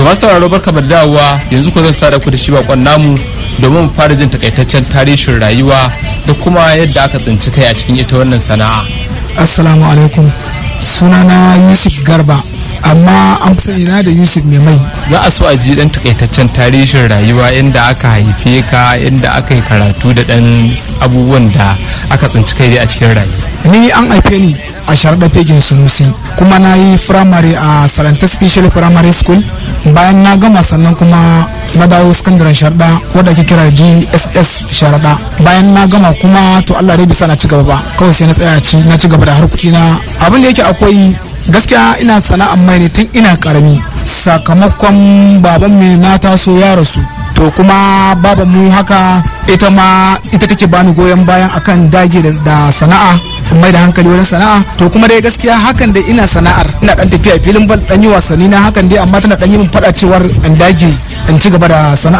masu sauraro barka da dawowa yanzu ku zan sada ku da shi bakon namu domin mu fara jin takaitaccen tarihin rayuwa da kuma yadda aka tsinci kai a cikin ita wannan sana'a assalamu alaikum sunana yusuf garba amma an fi sani na da yusuf mai mai za a so a ji dan takaitaccen tarihin rayuwa inda aka haife ka inda aka yi karatu da dan abubuwan da aka tsinci kai a cikin rayuwa ni an haife ni a sharaɗa fegin sunusi kuma na yi firamare a salanta special primary school bayan na gama sannan kuma na dawo sakandaren sharaɗa wadda ake kira gss sharaɗa bayan na gama kuma to allah dai bisa na ci gaba ba kawai sai na tsaya ci na ci gaba da harkoki na abin da yake akwai gaskiya ina sana'ar mai ne tun ina karami sakamakon baban mai na taso ya rasu to kuma baban mu haka ita ma ita take bani goyon bayan akan dage da sana'a mai da hankali wurin sana'a to kuma dai gaskiya hakan da ina sana'ar ina dan tafiya filin bal dan yi wasanni na hakan dai amma tana dan yi min fada cewar in dage in ci gaba da sana'a